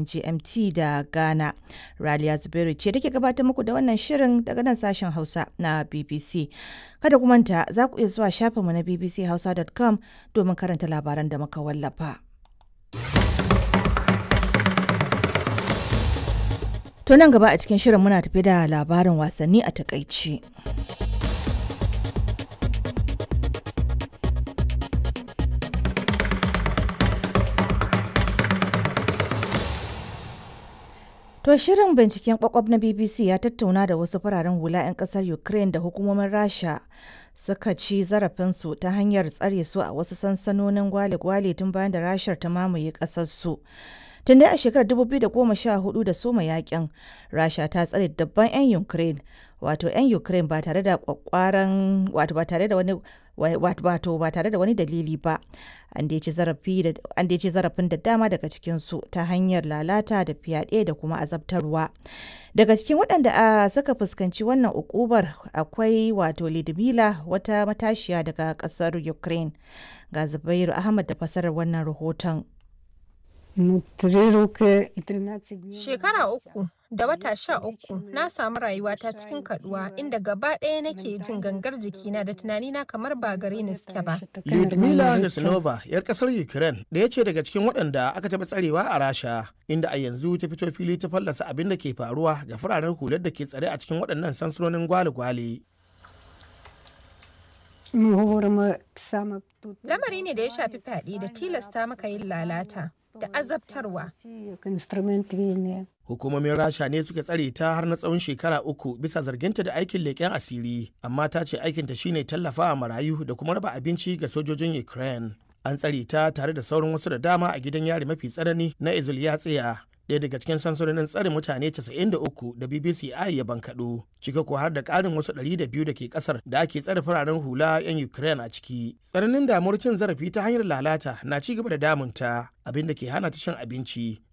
GMT da Ghana. Raliya Zubairu ce take gabatar muku da wannan shirin daga nan sashen Hausa na BBC. Kada ku manta za ku iya zuwa shafinmu na bbchausa.com domin karanta labaran da muka wallafa. To nan gaba a cikin shirin muna tafi da labarin wasanni a takaici. To shirin binciken kwakwab na BBC ya tattauna da wasu fararen hula 'yan kasar Ukraine da hukumomin Rasha suka ci zarafinsu ta hanyar tsare su a wasu sansanonin gwale-gwale tun bayan da Rashar ta mamaye ƙasarsu. Tun dai a shekarar 2014 da soma yakin, Rasha ta tsare dabban 'yan Ukraine, wato 'yan Ukraine ba tare da kwakwaran wato ba tare da wani wato ba tare da wani dalili ba. An dai ci zarafin da dama daga cikinsu ta hanyar lalata da fyaɗe da kuma azabtarwa. Daga cikin waɗanda suka fuskanci wannan ukubar akwai wato Lidmila wata matashiya daga ƙasar Ukraine. Ga Zubairu Ahmad da fasarar wannan rahoton. Shekara uku da wata sha uku na samu rayuwata cikin kaduwa inda gaba ɗaya nake jin gangar jikina da tunanina kamar ba gare ni suke ba. Lyudmila Yasinova, 'yar kasar Ukraine, ɗaya ce daga cikin waɗanda aka taɓa tsarewa a Rasha, inda a yanzu ta fito fili ta fallasa abin da ke faruwa ga fararen hular da ke tsare a cikin waɗannan sansanonin gwale-gwale. Lamari ne da ya shafi fyaɗe da tilasta maka yin lalata. da azabtarwa. Hukumomin Rasha ne suka tsare ta har na tsawon shekara uku bisa zarginta da aikin leƙen asiri, amma ta ce aikinta shine tallafawa marayu da kuma raba abinci ga sojojin Ukraine. An tsare ta tare da sauran wasu da dama a gidan yari mafi tsanani na Izulyatsiya. ɗaya daga cikin sansanonin tsare mutane 93 da BBC I ya bankaɗo, cika ko har da ƙarin wasu 200 da ke ƙasar da ake tsare fararen hula 'yan Ukraine a ciki. Tsananin damuwar cin zarafi ta hanyar lalata na ci gaba da damunta, abin da ke hana ta cin abinci